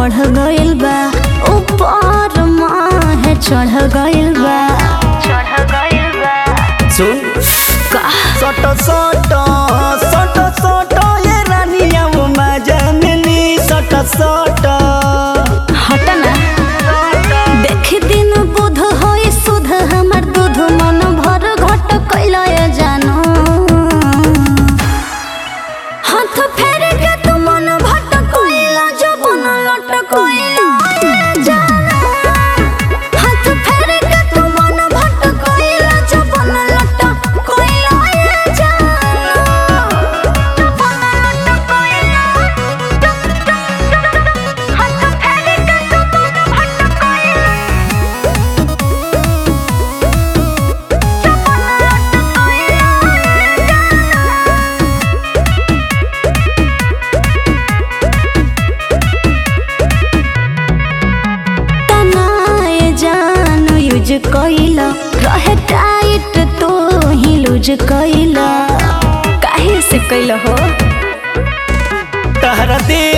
बढ़ गइल बा ऊपर माहे चढ़ गइल बा चढ़ गइल बा सुन का सट सट सट सट ये रानिया वो मजननी सट सट हट ना देख दिन बुध होई सुध हमर दूध मन भर घट कैला जानो हाथ फेर के तू मन भट कैला जबन लट कैला जानो हाथ फेर के तू मन भट कैला जबन लट कैला जानो जबन लट कैला हाथ फेर के तू मन भट कैला तनाए जान यूज कइला रहे टाइट तो ही लूज कइला काहे से कइला हो तहरा दे